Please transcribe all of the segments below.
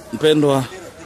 Mpendwa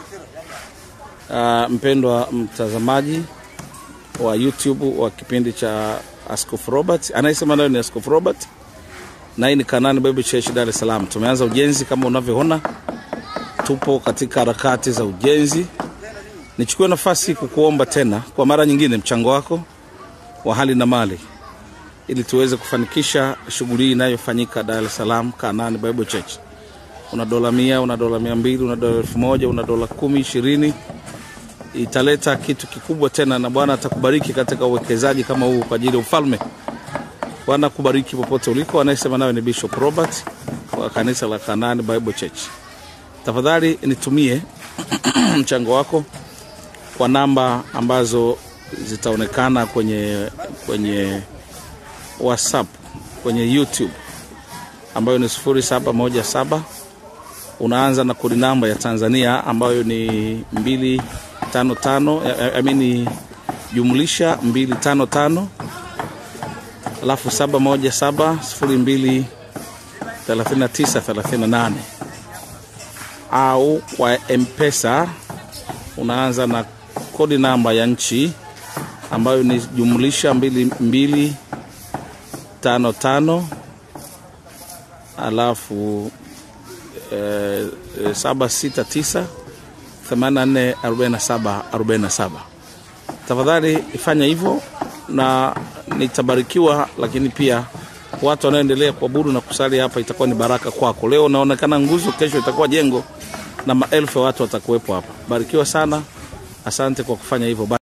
uh, mpendwa mtazamaji wa YouTube wa kipindi cha Askofu Robert, anayesema nayo ni Askofu Robert na hii ni Kanani Bible Church Dar es Salaam. Tumeanza ujenzi kama unavyoona, tupo katika harakati za ujenzi. Nichukue nafasi kukuomba tena kwa mara nyingine mchango wako wa hali na mali ili tuweze kufanikisha shughuli hii inayofanyika Dar es Salaam Kanani Bible Church. Una dola mia, una dola mia mbili, una dola elfu moja, una dola kumi, ishirini, italeta kitu kikubwa tena, na Bwana atakubariki katika uwekezaji kama huu kwa ajili ya ufalme. Bwana kubariki popote uliko. Anayesema nawe ni Bishop Robert wa kanisa la Kanani Bible Church. Tafadhali nitumie mchango wako kwa namba ambazo zitaonekana kwenye kwenye WhatsApp, kwenye YouTube ambayo ni 0717 unaanza na kodi namba ya Tanzania ambayo ni 255 I mean jumlisha 255 alafu 717 02 39 38 au kwa Mpesa unaanza na kodi namba ya nchi ambayo ni jumlisha mbili, mbili tano tano alafu eh, eh, saba sita tisa themanini na nne arobaini na saba arobaini na saba. Tafadhali ifanya hivyo na nitabarikiwa, lakini pia watu wanaoendelea kuabudu na kusali hapa itakuwa ni baraka kwako. Leo unaonekana nguzo, kesho itakuwa jengo na maelfu ya watu watakuwepo hapa. Barikiwa sana, asante kwa kufanya hivyo.